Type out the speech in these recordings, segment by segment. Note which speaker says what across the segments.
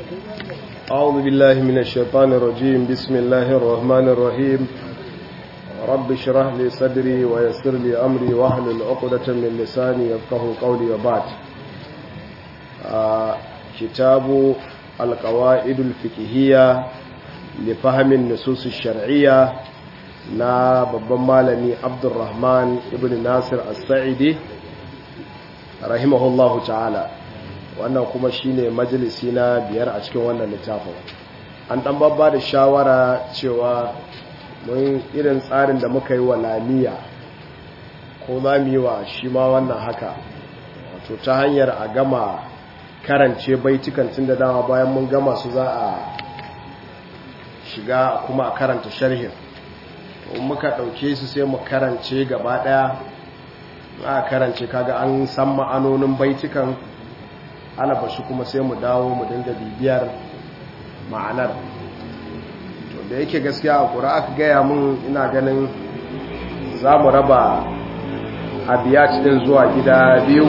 Speaker 1: أعوذ بالله من الشيطان الرجيم بسم الله الرحمن الرحيم رب اشرح لي صدري ويسر لي أمري واحلل عقدة من لساني يفقه قولي وبعد آه كتاب القواعد الفقهية لفهم النصوص الشرعية na babban malami abdurrahman ibn nasir as-sa'idi rahimahullahu ta'ala wannan kuma shine majalisi na biyar a cikin wannan littafin an dan babba da shawara cewa mun irin tsarin da muka yi wa lamiya ko za mu yi wa shi ma wannan haka wato ta hanyar a gama karance baitukan tun da dama bayan mun gama su za a shiga kuma a karanta sharhin muka ɗauke su sai mu karance gaba ɗaya a karance kaga an san ma'anonin baitukan alabashi kuma sai mu dawo mu dinga bibiyar ma'anar to da yake gaskiya a ƙura aka gaya mun ina ganin za mu raba abiyat din zuwa gida biyu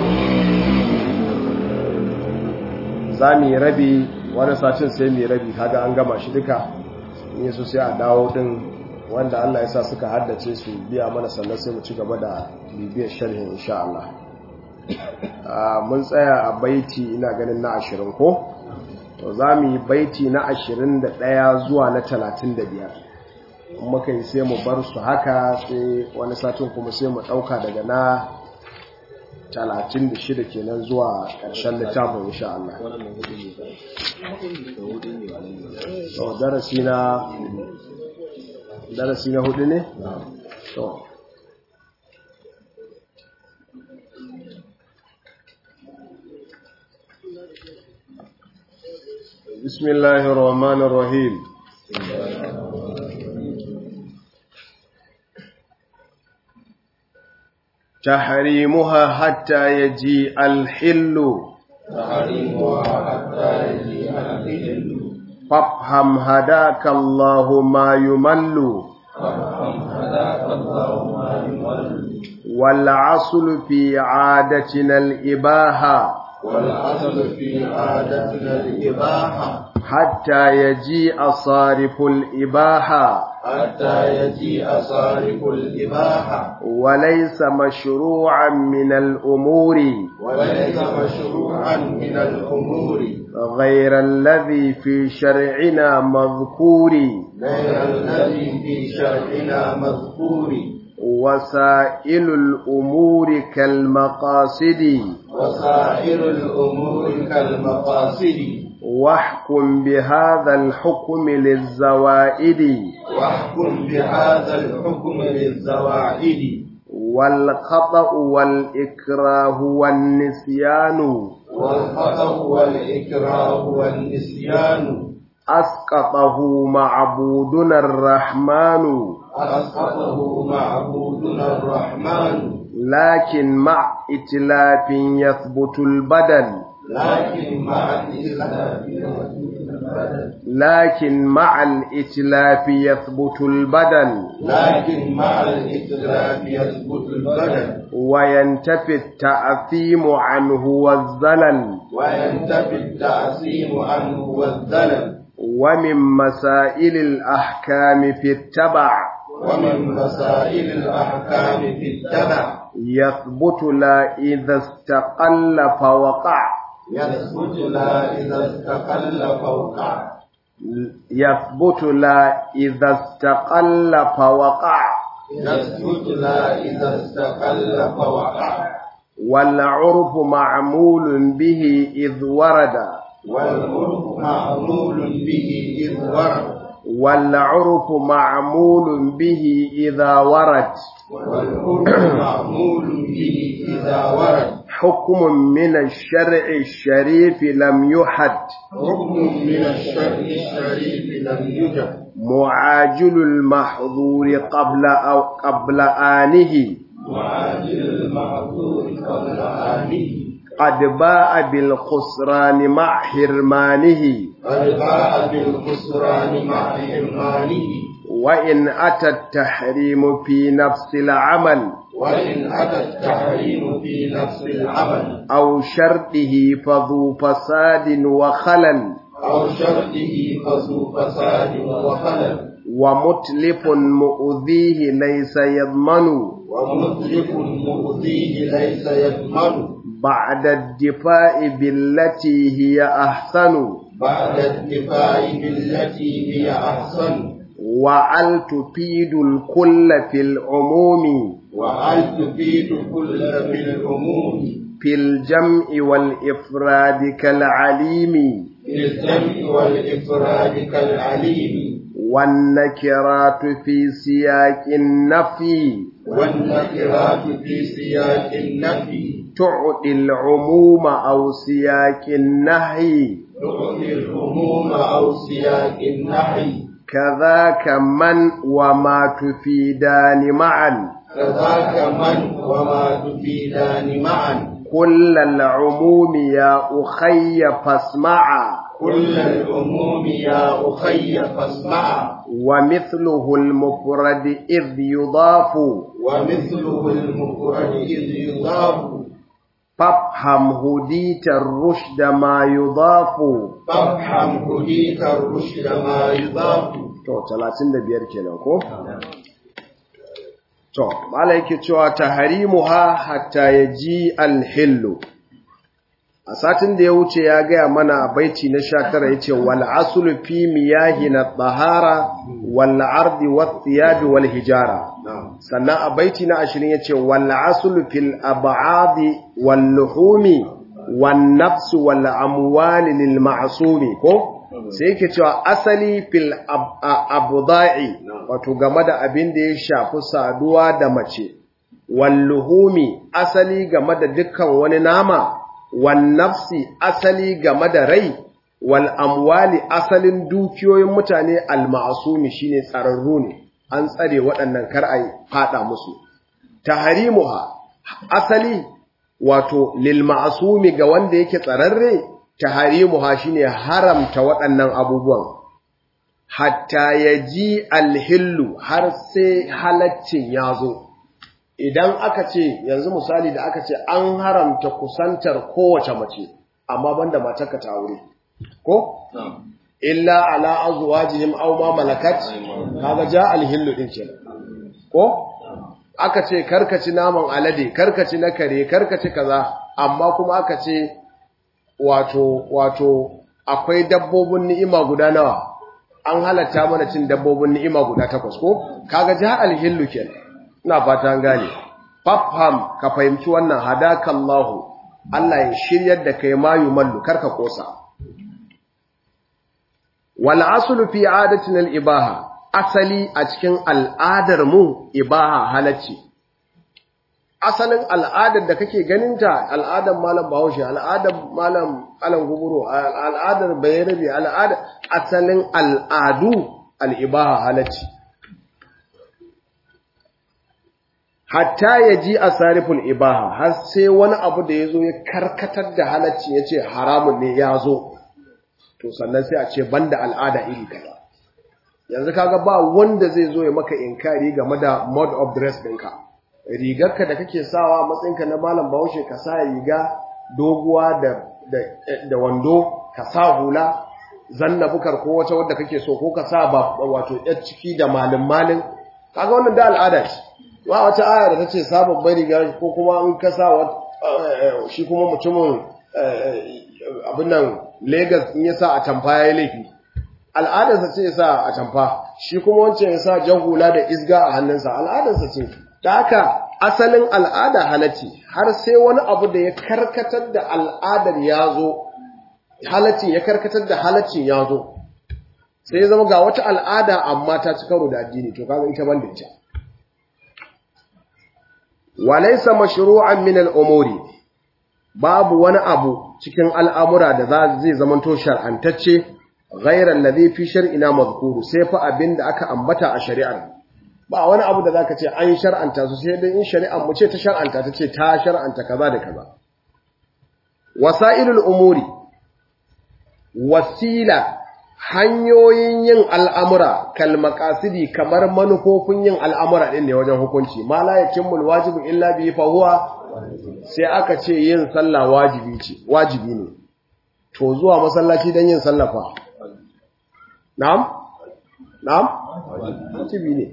Speaker 1: za mu yi rabi wani satin sai mu yi rabi kaga an gama shi duka in su sai a dawo din wanda Allah ya sa suka haddace su biya mana sannan sai mu ci gaba da bibiyar sharhin insha Allah mun tsaya a baiti ina ganin na ashirin ko to za mu yi baiti na ashirin da ɗaya zuwa na talatin da biyar muka yi sai mu bar su haka sai wani satin kuma sai mu ɗauka daga na talatin da shida kenan zuwa ƙarshen littafin insha Allah darasi na darasi na hudu ne? to bismillahir rahmanir rahim تحريمها حتى يجيء الحل
Speaker 2: تحريمها حتى يجيء الحل
Speaker 1: فافهم هداك الله ما يمل
Speaker 2: فافهم هداك الله ما يمل
Speaker 1: والعصل في عادتنا الإباحة
Speaker 2: والأصل في عادتنا الإباحة
Speaker 1: حتى يجيء صارف الإباحة
Speaker 2: حتى يجيء صارف الإباحة
Speaker 1: وليس مشروعا من الأمور
Speaker 2: وليس مشروعا من الأمور
Speaker 1: غير الذي في شرعنا مذكور
Speaker 2: غير الذي في شرعنا مذكور
Speaker 1: وسائل الأمور كالمقاصد
Speaker 2: وسائر الأمور كالمقاصد
Speaker 1: واحكم بهذا الحكم للزوائد
Speaker 2: واحكم بهذا الحكم للزواعد
Speaker 1: والخطأ والإكراه والنسيان
Speaker 2: والخطأ والإكراه والنسيان
Speaker 1: أسقطه معبودنا الرحمن
Speaker 2: أسقطه معبودنا الرحمن
Speaker 1: لكن مع إتلاف يثبت البدن
Speaker 2: لكن مع الإسلام
Speaker 1: لكن مع الإتلاف يثبت البدن
Speaker 2: لكن مع الإسلام يثبت البدن
Speaker 1: وينتفي التأثيم عنه والزلل
Speaker 2: وينتفي التعصيم عنه والذلل
Speaker 1: ومن مسائل الأحكام في التبع
Speaker 2: ومن مسائل الأحكام في التبع
Speaker 1: يثبت لا إذا استقل فوقع
Speaker 2: يثبت لا إذا استقل فوقع
Speaker 1: يثبت لا إذا استقل فوقع
Speaker 2: يثبت لا إذا استقل فوقع
Speaker 1: والعرف معمول به إذ ورد
Speaker 2: والعرف معمول به إذ ورد
Speaker 1: والعرف معمول به إذا ورد
Speaker 2: والعرف معمول به إذا ورد
Speaker 1: حكم من الشرع الشريف لم يحد
Speaker 2: حكم من الشرع الشريف لم يجد
Speaker 1: معاجل المحظور قبل أو قبل آنه
Speaker 2: معاجل المعذور قبل آنه
Speaker 1: قد باء بالخسران مع حرمانه
Speaker 2: قد باء بالخسران مع حرمانه
Speaker 1: وإن أتى التحريم في نفس العمل
Speaker 2: وإن أتى التحريم في نفس العمل
Speaker 1: أو شرطه فذو فساد وخلل
Speaker 2: أو شرطه فذو فساد وخلل
Speaker 1: ومتلف مؤذيه ليس يضمن
Speaker 2: ومطلق مؤذيه ليس يضمن
Speaker 1: بعد الدفاع بالتي هي أحسن
Speaker 2: بعد الدفاع بالتي هي أحسن
Speaker 1: وعل تفيد الكل في العموم
Speaker 2: وهل تفيد كل بالعموم
Speaker 1: في الجمع والإفراد كالعليم
Speaker 2: في الجمع والإفراد كالعليم
Speaker 1: والنكرات في سياق النفي
Speaker 2: والنكرات في سياق النفي
Speaker 1: تعطي العموم أو سياق النهي
Speaker 2: تعطي العموم أو سياق النحي
Speaker 1: كذاك من وما تفيدان معا
Speaker 2: كذاك من وما تفيدان معا
Speaker 1: كل العموم يا أخي فاسمعا
Speaker 2: كل العموم يا أخي فاسمع
Speaker 1: ومثله المفرد إذ يضاف
Speaker 2: ومثله المفرد إذ يضاف
Speaker 1: فافهم هديت الرشد ما يضاف
Speaker 2: فافهم هديك الرشد ما يضاف
Speaker 1: to 35 kenan ko to mala yake cewa tahrimuha hatta yaji al-hillu a satin da ya wuce ya gaya mana baiti na 19 yace wal aslu fi miyahina tahara wal ardi wat thiyab wal hijara sannan a baiti na 20 yace wal aslu fil ab'adi wal luhumi wan nafs wal amwali lil ma'sumi ko sai yake cewa asali fil abda'i wato game da abin da ya shafi saduwa da mace wal luhumi asali game da dukkan wani nama wan nafsi asali game da rai wal amwali asalin dukiyoyin mutane al ma'sumi shine tsararru ne an tsare waɗannan kar ai fada musu tahrimuha asali wato lil ma'sumi ga wanda yake tsararre tahrimuha shine haramta waɗannan abubuwan hatta yaji alhillu har sai halaccin yazo idan aka ce yanzu misali da aka ce an haramta kusantar kowace mace amma banda matarka ta aure ko illa ala azwajihim aw ma malakat kaga ja alhillu din kenan ko aka ce karkaci naman alade karkaci na kare karkaci kaza amma kuma aka ce wato wato akwai dabbobin ni'ima guda nawa an halatta mana cin dabbobin ni'ima guda takwas ko kaga ja alhillu kenan ina fata an gane fafham ka fahimci wannan hadakallahu Allah ya shiryar da kai mayu mallu karka kosa wal aslu fi adatina al ibaha asali a cikin al'adar mu ibaha halacci asalin al'adar da kake ganinta al'adar malam bahaushe al'adar malam alan guburo al'adar bayarabe al'adar asalin al'adu al'ibaha halacci hatta ya ji a sarifin ibaha har sai wani abu da ya zo ya karkatar da halacci ya ce haramun ne ya zo to sannan sai a ce banda al'ada iri kaza yanzu kaga ba wanda zai zo ya maka inkari game da mode of dress ɗinka rigarka da kake sawa matsayinka na malam bahaushe ka sa riga doguwa da, da, wando ka sa hula zanna bukar ko wata wadda kake so ko ka sa ba wato yar ciki da malin malin kaga wannan da al'ada ce ba wata aya da tace sa babbar riga ko kuma in ka sa shi kuma mutumin abin nan Lagos in ya sa a tamfa yayi laifi al'adarsa ce ya sa a tamfa shi kuma wancan ya sa jan hula da isga a hannunsa al'adarsa ce da haka asalin al'ada halacci har sai wani abu da ya karkatar da al'adar ya zo halaccin ya karkatar da halaccin ya zo sai ya zama ga wata al'ada amma ta ci karo da addini to kaga ita banda ita walaysa mashru'an min al-umuri babu wani abu cikin al'amura da zai zamanto shar'antacce ghayra alladhi fi shar'ina madhkuru sai fa abinda aka ambata a shari'ar ba wani abu da zaka ce an shar'anta su sai dai in shari'ar mu ce ta shar'anta ta ce ta shar'anta kaza da kaza wasailul umuri wasila hanyoyin yin al'amura kal maqasidi kamar manufofin yin al'amura din ne wajen hukunci ma la yakimul wajibu illa bi fa huwa sai aka ce yin sallah wajibi ce wajibi ne to zuwa masallaci don yin sallafa na'am na'am wajibi ne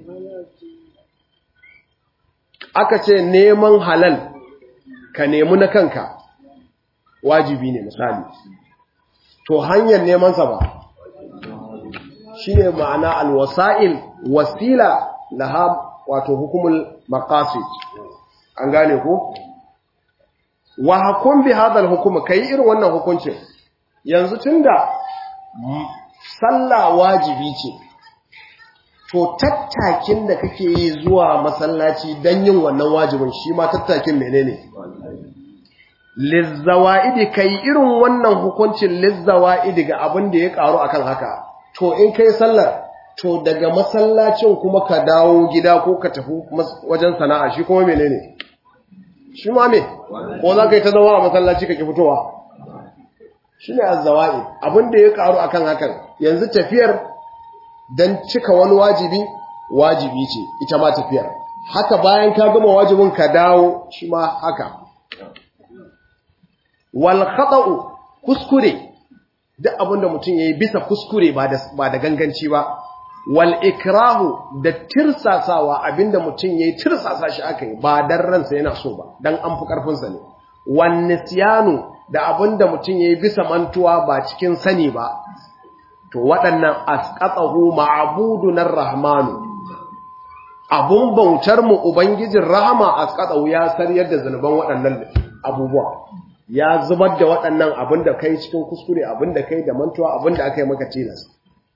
Speaker 1: aka ce neman halal ka nemi na kanka wajibi ne misali to hanyar nemansa ba shi ne ma'ana alwasa'il wasila laha wato hukumul maqasid an gane ko wa hukum bi hadal hukuma kai irin wannan hukuncin yanzu tunda sallah wajibi ce to tattakin da kake yi zuwa masallaci dan yin wannan wajibin shi ma tattakin menene lizzawa'idi kai irin wannan hukuncin lizzawa'idi ga abin da ya karu akan haka to in kai sallar to daga masallacin kuma ka dawo gida ko ka tafi wajen sana'a shi kuma menene shi ma me ko za ka yi ta zama a masallaci ka ki fitowa shi ne azzawa'i abin da ya karu akan hakan yanzu tafiyar don cika wani wajibi wajibi ce ita ma tafiyar haka bayan ka gama wajibin ka dawo shi ma haka wal khata'u kuskure duk abinda mutum yayi bisa kuskure ba da ba da ganganci ba wal ikrahu da tirsasawa abinda mutum yayi tirsasa shi akai ba dan ransa yana so ba dan an fi karfin sa ne wan nisyanu da abinda mutum yayi bisa mantuwa ba cikin sani ba to waɗannan asqatahu ma'budun rahmanu abun bautar mu ubangijin rahama asqatahu ya sariyar da zanuban waɗannan abubuwa ya zubar da waɗannan abin da kai cikin kuskure abin da kai da mantuwa abin da aka yi maka tilas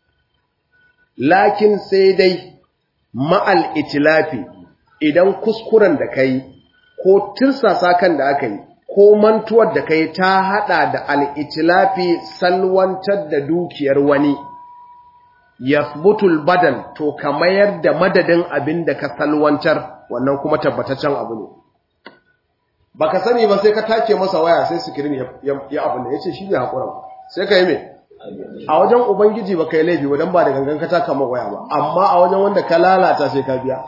Speaker 1: lakin sai dai ma'al itilafi idan kuskuren da kai ko tirsasa kan da aka yi ko mantuwar da kai ta hada da al'itilafi salwantar da dukiyar wani yasbutul badal to ka mayar da madadin abin da ka salwantar wannan kuma tabbataccen abu ne baka sani ba sai ka take masa waya sai sikirin ya abin da ya ce shi ne haƙura sai ka yi mai a wajen ubangiji ba ka yi laifi wadan ba da gangan ka taka ma waya ba amma a wajen wanda ka lalata sai ka biya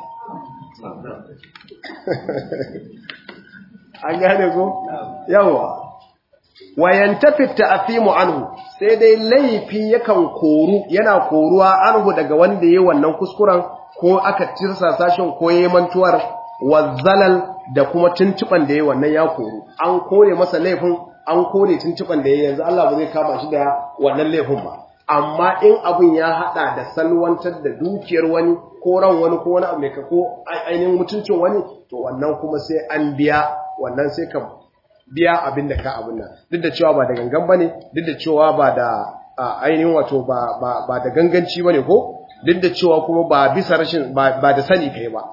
Speaker 1: an gane ko yawa wayan tafi ta'afimu anhu sai dai laifi yakan koru yana koruwa anhu daga wanda yayi wannan kuskuren ko aka tirsa sashin ko yayi mantuwar wazzalal da kuma tuntuban da yayi wannan ya koru an kore masa laifin an kore tuntuban da yayi yanzu Allah ba zai kama shi da wannan laifin ba amma in abin ya hada da salwantar da dukiyar wani ko ran wani ko wani abu mai ko ainihin mutuncin wani to wannan kuma sai an biya wannan sai ka biya abin da ka abin nan duk da cewa ba da gangan bane duk da cewa ba da ainihin wato ba ba ba da ganganci bane ko duk da cewa kuma ba bisa rashin ba da sani kai ba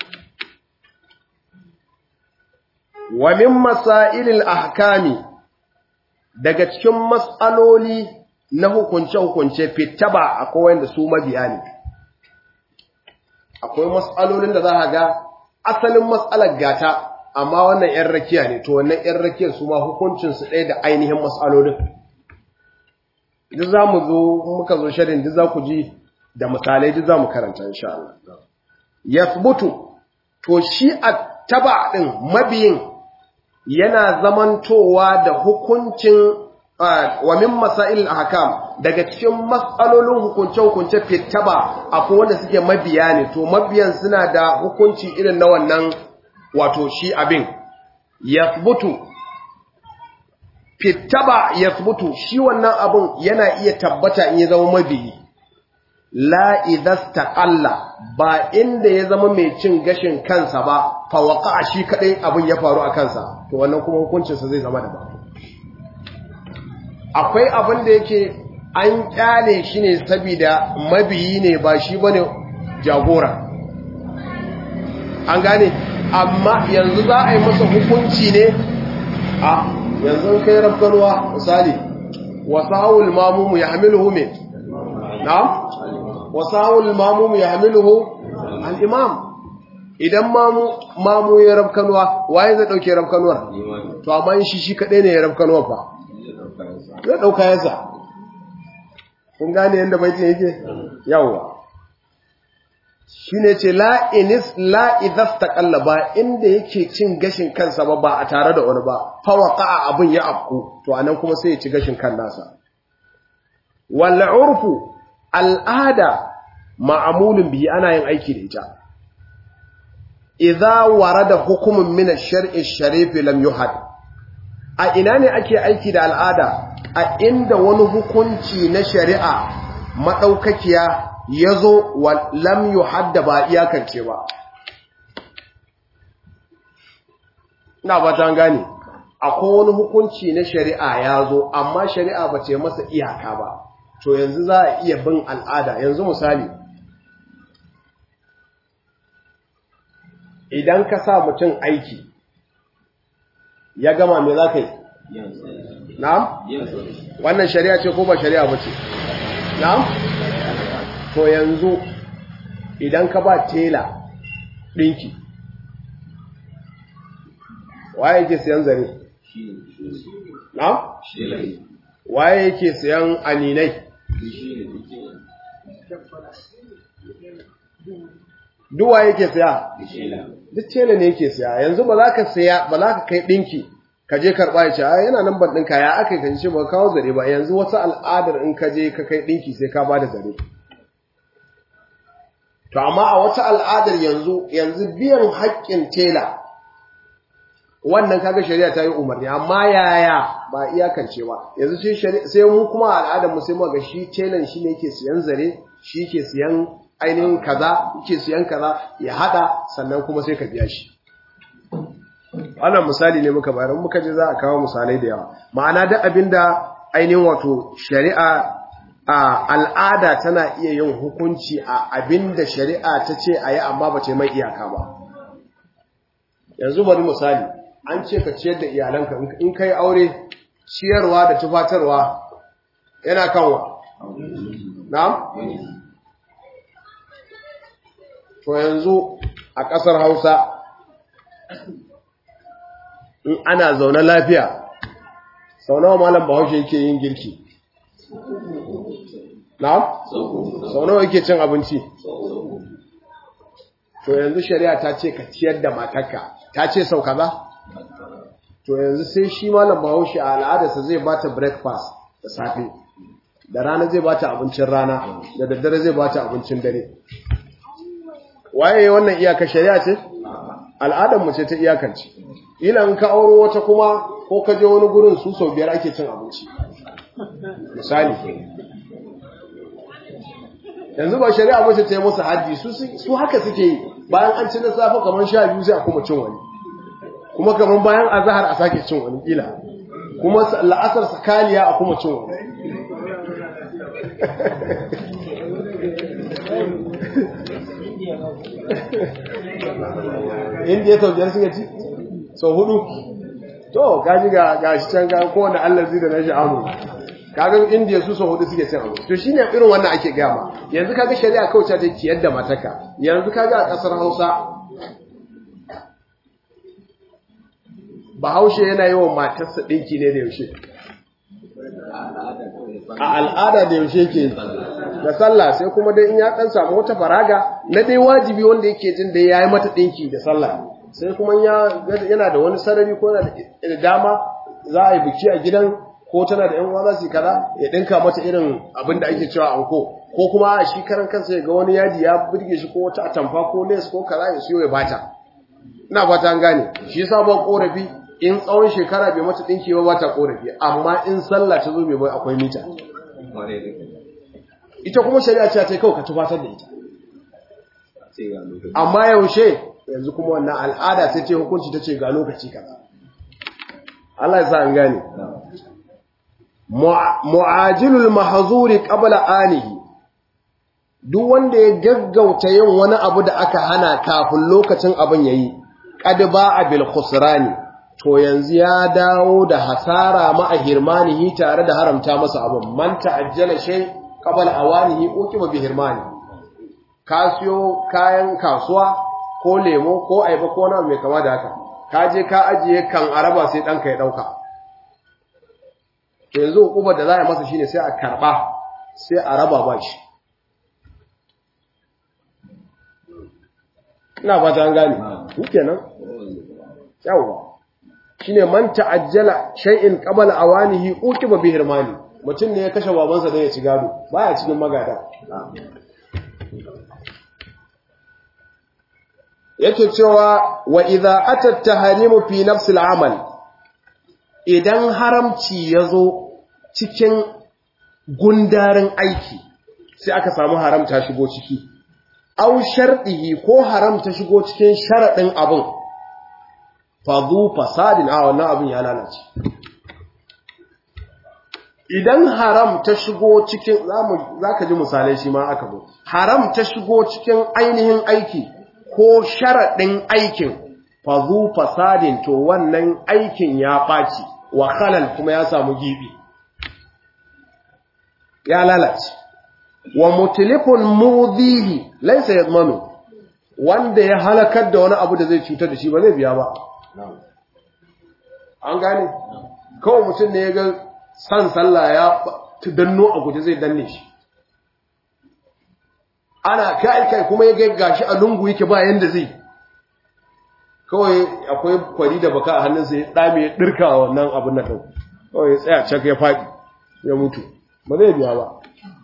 Speaker 1: wa min masailil ahkami daga cikin mas'aloli na hukunce-hukunce fitaba akwai wanda su mabiya ne akwai mas'alolin da za a ga asalin mas'alar gata amma wannan ‘yan rakiya ne to wannan ‘yan rakiyar su ma hukuncinsu ɗaya da ainihin mas'alolin duk za mu zo muka zo shirin duk za ku ji da misalai duk za mu karanta insha Allah yasbutu to shi a taba ɗin mabiyin yana zamantowa da hukuncin wa min masail ahkam daga cikin matsalolin hukunce-hukunce fitaba akwai wanda suke mabiya ne to mabiyan suna da hukunci irin na wannan wato shi abin yathbutu fitaba yathbutu shi wannan abin yana iya tabbata in ya zama mabiyi la idastaqalla ba inda ya zama mai cin gashin kansa ba fa waqa shi kadai abin ya faru a kansa to wannan kuma hukuncinsa zai zama daban akwai abin da yake an kyale shi ne saboda mabiyi ne ba shi bane jagora an gane amma yanzu za a yi masa hukunci ne a yanzu kai rafkanuwa misali wasawul mamumu ya hamiluhu me na wasawul mamumu ya hamiluhu al-imam idan mamu mamu ya rafkanuwa waye zai dauke rafkanuwar to amma shi shi kadai ne ya rafkanuwa fa zai ɗauka yasa kun gane yadda baitin yake yawwa shine ce la inis la idastaqalla ba inda yake cin gashin kansa ba ba a tare da wani ba fa waqa abun ya afku to anan kuma sai ya ci gashin kan nasa wal urfu al'ada ma'amulun bihi ana yin aiki da ita idza warada hukumun min ash-shar'i ash-sharif lam yuhad a ina ne ake aiki da al'ada a inda wani hukunci na shari'a madaukakiya yazo wa lam yuhad ba iyakance ba ina ba ta gane akwai wani hukunci na shari'a yazo amma shari'a ba ce masa iyaka ba to yanzu za a iya bin al'ada yanzu misali idan ka sa mutum aiki ya gama me za ka yi na'am wannan shari'a ce ko ba shari'a ba ce na'am to yanzu idan ka ba tela ɗinki waye yake siyan zare na'am waye yake siyan aninai duwa yake siya duk tela ne yake siya yanzu ba za ka siya ba za ka kai dinki ka je karba ya ce a yana nan ban dinka ya aka kan ce ba kawo zare ba yanzu wata al'adar in ka je ka kai dinki sai ka bada zare to amma a wata al'adar yanzu yanzu biyan haƙƙin tela wannan kaga shari'a ta yi umarni amma yaya ba iyakance ba yanzu sai mu kuma al'adar mu sai mu ga shi telan shi ne yake siyan zare shi yake siyan ainihin kaza yake siyan kaza ya hada sannan kuma sai ka biya shi wannan misali ne muka bayar muka je za a kawo misalai da yawa ma'ana da abinda ainihin wato shari'a a al'ada tana iya yin hukunci a abinda shari'a ta ce a yi amma ba ce mai iyaka ba yanzu bari misali an ce ka ciyar da iyalanka in kai aure ciyarwa da tufatarwa yana kanwa na'am to yanzu a ƙasar Hausa in ana zaune lafiya sau nawa malam Bahaushe yake yin girki na'am sau nawa yake cin abinci to yanzu shari'a ta ce ka ciyar da matarka ta ce sau kaza to yanzu sai shi malam bahaushe a al'adarsa zai bata breakfast da safe da rana zai bata abincin rana da daddare zai bata abincin dare waye wannan iyaka shari'a ce al'adar mu ce ta iyakance ila in ka auro wata kuma ko ka je wani gurin su sau biyar ake cin abinci misali yanzu ba shari'a mace ta yi musu haddi su haka suke yi bayan an ci na safe kamar sha biyu sai a kuma cin wani kuma kamar bayan azahar a sake cin wani kila kuma la'asar sakaliya a kuma cin wani indiya sau biyar suka ci sau hudu to gaji ga gashi can ga kowane allazi da na sha'amu kaga indiya su sau hudu suke cin abu to shine irin wannan ake gama yanzu kaga shari'a kawai ta ciyar da mataka yanzu kaga a kasar hausa bahaushe yana yi wa matarsa ɗinki ne da yaushe a al'ada da yaushe ke da sallah sai kuma dai in ya ɗan samu wata faraga na dai wajibi wanda yake jin da ya yi mata ɗinki da sallah sai kuma yana da wani sarari ko yana da dama za a yi biki a gidan ko tana da 'yan uwa za su yi kaza ya ɗinka mata irin abin da ake cewa anko ko kuma a shi karan kansa ya ga wani yaji ya burge shi ko wata atamfa ko les ko kaza ya siyo ya bata ina fata an gane shi yasa ba korafi in tsawon shekara bai mata dinki ba bata korafi amma in sallah ta zo bai bai akwai mita ita kuma shari'a ce ta kawai ka tufatar da ita amma yaushe yanzu kuma wannan al'ada sai ce hukunci ta ce ga lokaci kaza Allah ya sa an gane mu'ajilul mahzuri qabla anihi duk wanda ya gaggauta yin wani abu da aka hana kafin lokacin abin yayi qad ba'a bil khusrani to yanzu ya dawo da hasara ma'a hirmanihi tare da haramta masa abin man ta'ajjala shay qabla awanihi uqiba bi hirmani ka siyo kayan kasuwa ko lemo ko aiba ko na mai kama da haka ka je ka ajiye kan araba sai danka ya dauka to yanzu hukumar da za a masa shine sai a karba sai a raba ba shi ina fata an gane kenan yawa shine man ta'ajjala shay'in qabla awanihi uqiba bi hirmani mutum ne ya kashe babansa dan ya ci gado baya cikin magada yake cewa wa idza atat tahrimu fi nafsil amal idan haramci yazo cikin gundarin aiki sai aka samu haramta shigo ciki au sharɗihi ko haramta shigo cikin sharaɗin abin fadu fasadin a wannan abin ya lalace idan haram ta shigo cikin za ka ji misalai shi ma aka bu haram ta shigo cikin ainihin aiki ko sharaɗin aikin fadu fasadin to wannan aikin ya ɓaci wa halal kuma ya samu gibi ya lalace wa mutilifun mudihi laisa yadmanu wanda ya halakar da wani abu da zai cutar da shi ba zai biya ba an gane kawai mutum ne ya ga san sallah ya danno a guje zai danne shi ana kai kai kuma ya ga gashi a lungu yake ba yanda zai kawai akwai kwari da baka a hannunsa ya dame ya dirka wannan abin nan kawai ya tsaya cak ya faɗi ya mutu ba zai biya ba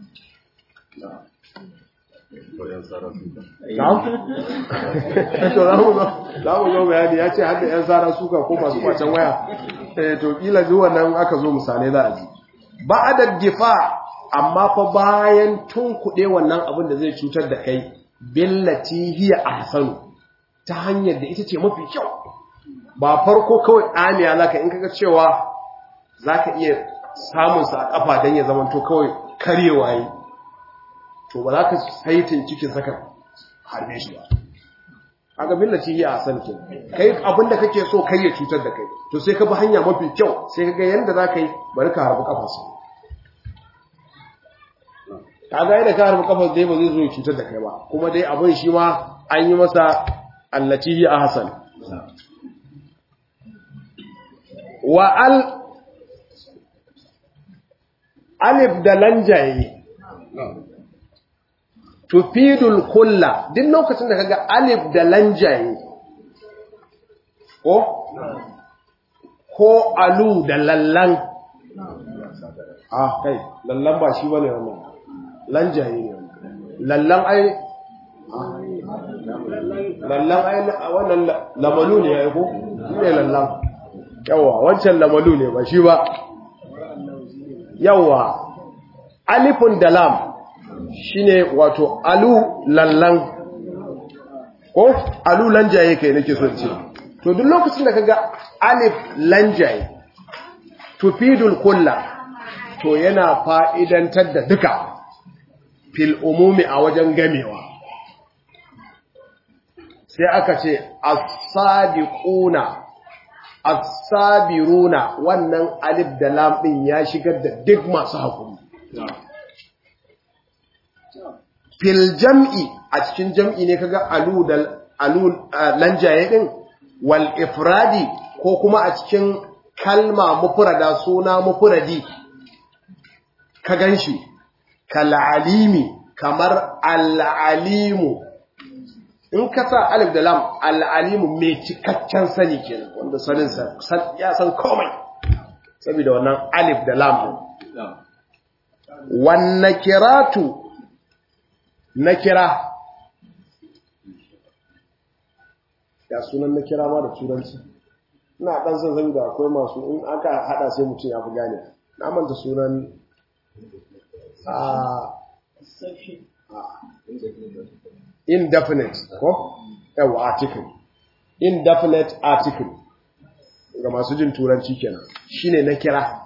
Speaker 1: to za mu zo bayani ya ce har da 'yan tsara suka ko masu kwacen waya to kila zuwa nan aka zo misalai za a ji ba da difa amma fa bayan tun kuɗe wannan abin da zai cutar da kai billati hiya ahsanu ta hanyar da ita ce mafi kyau ba farko kawai ɗamiya zaka in kaga cewa zaka iya samun sa a kafa dan ya zamanto kawai karyewa yi to ba za ka saitin cikin saka harbe shi ba aga billaci hiya ahsan ke kai abinda kake so kai ya cutar da kai to sai ka bi hanya mafi kyau sai ka ga yanda za ka yi bari ka harbi kafarsa ka ga yadda ka harbi kafar dai ba zai zo ya cutar da kai ba kuma dai abin shi ma an yi masa allati hiya ahsan wa al alif da lanjaye tufidul kulla duk lokacin da kaga alif da lanjaye ko ko alu da lallan ah kai lallan ba shi bane wannan lanjaye ne lallan ai lallan ai wannan lamalu ne ya ko ne lallan yawa wancan lamalu ne ba shi ba yawa alifun da lam shine wato alu lallan ko alu lanjaye kai nake so ce to duk lokacin da kaga alif lanjaye tufidul kulla to yana fa'idantar da duka fil umumi a wajen gamewa sai aka ce as-sadiquna as-sabiruna wannan alif da lam din ya shigar da duk masu hakuri fil jam'i a cikin jam'i ne kaga alu da alu lanjaye din wal ifradi ko kuma a cikin kalma mufrada suna mufradi ka ganshi kal alimi kamar al alimu in ka sa alif da lam al alimu mai cikakken sani kenan wanda sanin sa ya san komai saboda wannan alif da lam wan nakiratu na kira ya sunan na kira ma da turanci ina dan san san da akwai masu in aka hada sai mutum ya fi gane na manta sunan indefinite ko yawa article indefinite article ga masu jin turanci kenan shine na kira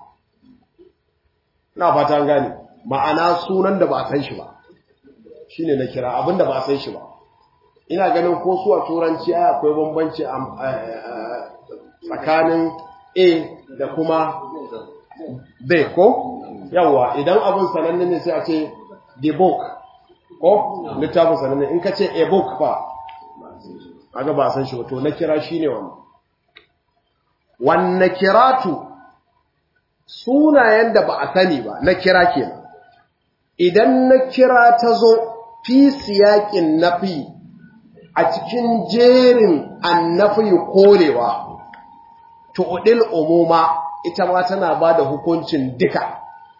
Speaker 1: na fata an gane ma'ana sunan da ba a san shi ba shi ne na kira abinda ba san shi ba ina ganin ko su a turanci ai akwai bambanci tsakanin a da kuma b ko yawa idan abin sananne ne sai a ce the book ko littafin sananne in ka ce a book fa aga ba san shi ba to na kira shi ne wannan wannan kiratu sunayen da ba a sani ba na kira kenan idan na kira ta zo fi siyaƙin nafi a cikin jerin annafi korewa tu'dil umuma ita ma tana bada hukuncin duka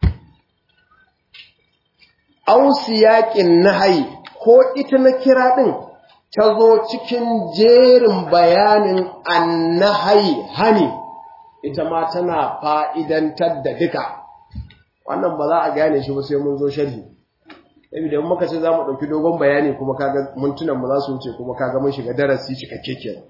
Speaker 1: aw siyaqin nahyi ko ita na kira din ta zo cikin jerin bayanin annahyi hani ita ma tana fa'idantar da duka wannan ba za a gane shi ba sai mun zo sharhi saboda in muka ce za mu ɗauki dogon bayani kuma kaga mintunan mu za su wuce kuma kaga mun shiga darasi cikakke kenan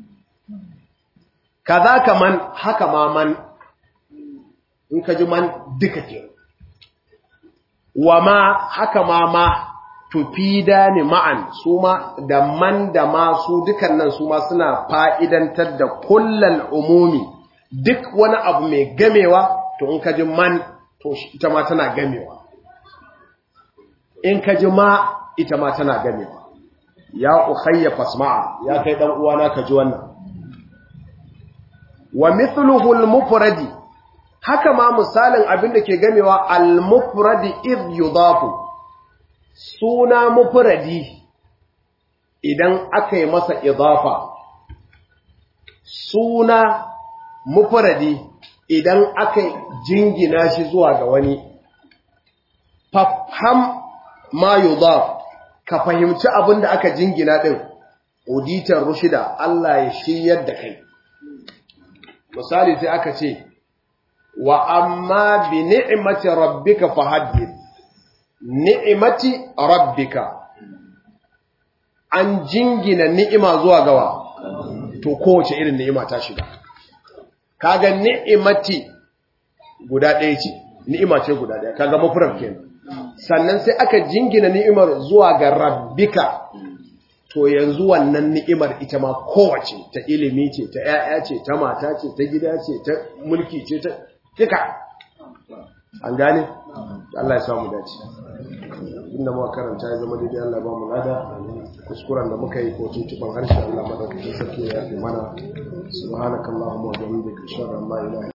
Speaker 1: kaza kaman haka ma man in ka ji man duka kenan wa ma haka ma ma tufida ni ma'an su ma da man da ma su dukan nan su ma suna fa'idantar da kullal umumi duk wani abu mai gamewa to in ka ji man to ita ma tana gamewa in ka ji ma ita ma tana gamewa ya ukhayya fasma'a ya kai dan uwana ka ji wannan wa mithluhu al-mufradi haka ma misalin abin da ke gamewa al-mufradi id yudafu suna mufradi idan aka yi masa idafa suna mufradi idan aka jingina shi zuwa ga wani fafham ma yudaf ka fahimci abin da aka jingina din uditar rushida Allah ya shiryar da kai misali sai aka ce wa amma bi ni'mati rabbika fahaddith ni'mati rabbika an jingina ni'ima zuwa gawa to kowace irin ni'ima ta shiga kaga ni'imati guda ɗaya ce ni'ima ce guda ɗaya kaga mafuraf kenan sannan sai aka jingina ni'imar zuwa ga rabbika to yanzu wannan ni'imar ita ma kowace ta ilimi ce ta ƴaƴa ce ta mata ce ta gida ce ta mulki ce ta duka an gane Allah ya samu dace inda muka karanta ya zama daidai Allah ba mu lada kuskuren da muka yi ko tuntuban harshe Allah madaukakin sarki ya fi mana subhanakallahumma wa bihamdika ashhadu an la ilaha